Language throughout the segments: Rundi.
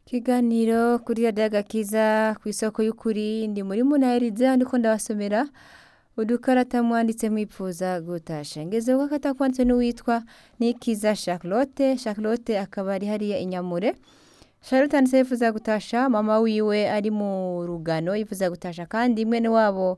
Ikiganiro kuri radiyo agakiza ku isoko y'ukuri ndi muri munaheriza ndiko ndabasomera udukarata mwanditse mwipfuza gutasha ngeze ko katakwanditse n'uwitwa Nikiza Charlotte Charlotte akaba ari hariya inyamure Charlotte yanditse yifuza gutasha mama wiwe ari mu rugano yifuza gutasha kandi mwene wabo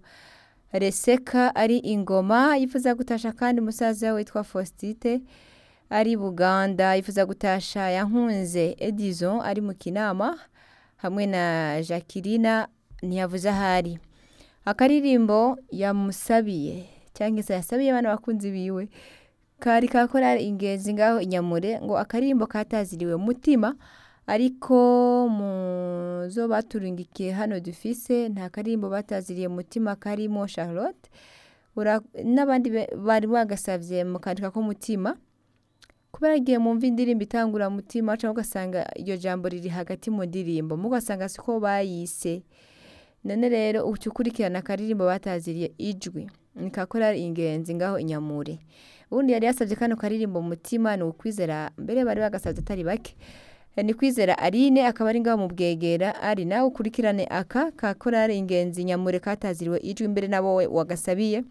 Reseka ari ingoma yifuza gutasha kandi musaza we witwa Faustite ari Buganda yifuza gutasha yankunze Edison ari mu kinama hamwe na Jacqueline ntiyavuze ahari akaririmbo yamusabiye cyangwa se yasabiye abana bakunzi biwe kari kakora ingenzi ngaho inyamure ngo akaririmbo kataziriwe mutima ariko mu zo baturungikiye hano dufise nta karirimbo bataziriye mutima karimo Charlotte Ura- n'abandi be- bari bagasavye mukandika ko mutima kubera igihe mumva indirimbo itangura mutima cyangwa ugasanga iryo jambo riri hagati mu ndirimbo mugasanga siko bayise none rero uca ukurikirana akaririmbo bataziriye ijwi nikakora ingenzi ngaho inyamure ubundi yari yasabye kano karirimbo mutima ni ukwizera mbere bari bagasabye atari bake ni kwizera Aline akaba ari ngaho mu bwegera ari nawe ukurikirane aka ka korari ingenzi nyamure kataziriwe ijwi mbere nabo we wagasabiye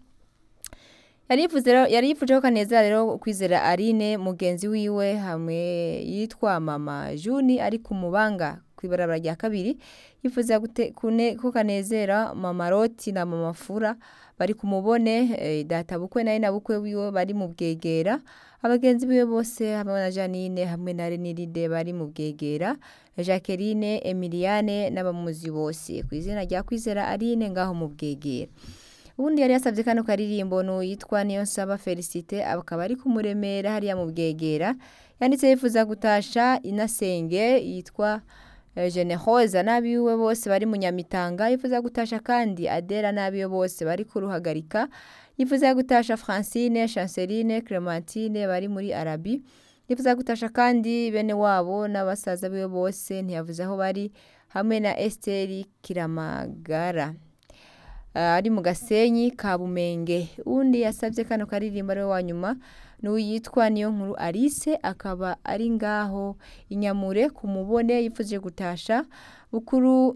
yari yifuze rero- yari yifuje ko kanezera rero kwizera Aline mugenzi wiwe hamwe yitwa mama Juni ari ku mubanga ku ibarabara rya kabiri yifuza gute- kune- ko kanezera mama Roti na mama Fura bari kumubone eh, data bukwe naye na bukwe wiwe bari mu bwegera abagenzi biwe bose hamwe na Janine hamwe na Reniride bari mu bwegera Jacqueline Emiliane n'abamuzi bose ku izina rya kwizera Aline ngaho mu bwegera ubundi yari yasabye kano karirimbo n'uwitwa niyo nsaba Felicite akaba ari kumuremera hariya mu bwegera yanditse yifuza gutasha inasenge yitwa eh, Generosa n'abiwe bose bari mu Nyamitanga yifuza gutasha kandi Adela n'abiwe bose bari kuruhagarika yifuza gutasha Francine Chanceline Clementine bari muri Arabi yifuza gutasha kandi bene wabo n'abasaza biwe bose ntiyavuze aho bari hamwe na Esteri Kiramagara Ah, ari mu gasenyi ka bumenge undi yasabye kano karirimbo ari we wa nyuma n'uwitwa niyo nkuru Alice akaba ari ngaho inyamure ku mubone yifuje gutasha bukuru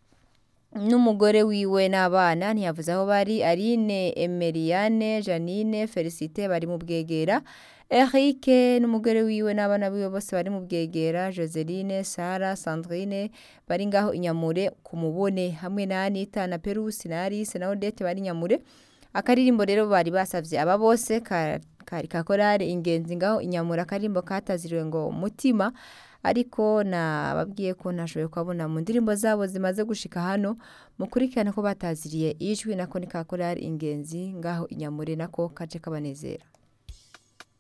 n'umugore wiwe n'abana ntiyavuze aho bari Aline Emeriane Janine Felicite bari mu bwegera Eric n'umugore wiwe n'abana biwe bose bari mu bwegera Joseline Sara Sandrine bari ngaho inyamure ku mubone hamwe na Anita na Perusi na Alice na Odette bari inyamure akaririmbo rero bari basavye aba bose ka- kari kakorare ingenzi ngaho inyamura akaririmbo kataziriwe ngo mutima ariko nababwiye ko ntashoboye kubabona mu ndirimbo zabo zimaze gushika hano mukurikirane ko bataziriye ijwi nako ni kakorari ingenzi ngaho inyamure nako kaje kabanezera